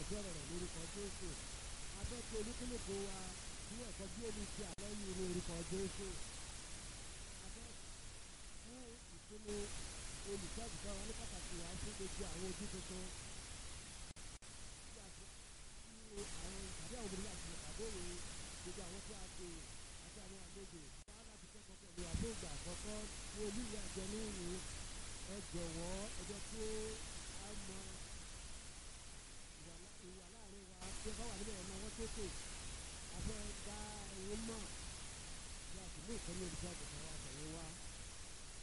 bẹ̀rẹ̀ rẹ̀ lórúkọ Jésù abẹ́tí olúkúlùkù wa ní ẹ̀kọ́ bí omi ti àlẹ́ yìí ní orúkọ Jésù abẹ́ fún ìpinnu olùṣọ́àgùtàn wa ní pàtàkì wá fún gbogbo àwọn ojú tuntun tí a ti tí àwọn ìpàdé àwọn obìnrin láti ìpàdé rè gbogbo àwọn tí a pè àti àwọn àlejò wá láti kẹ́kọ̀ọ́ pẹ̀lú àfún ìgbà àkọ́kọ́ ní olúyẹ àjọ ní ìrìn ẹ jọ̀wọ́ ẹ jẹ́ kí a mọ ìwà láàrin wa tí ẹ bá wà níbẹ̀ ọmọ wọn sókè a fẹ́ dá ẹ̀yin mọ̀ bí a sì mú ìkànnì olùṣọ́àgùtàn wa tẹ̀yìn wá.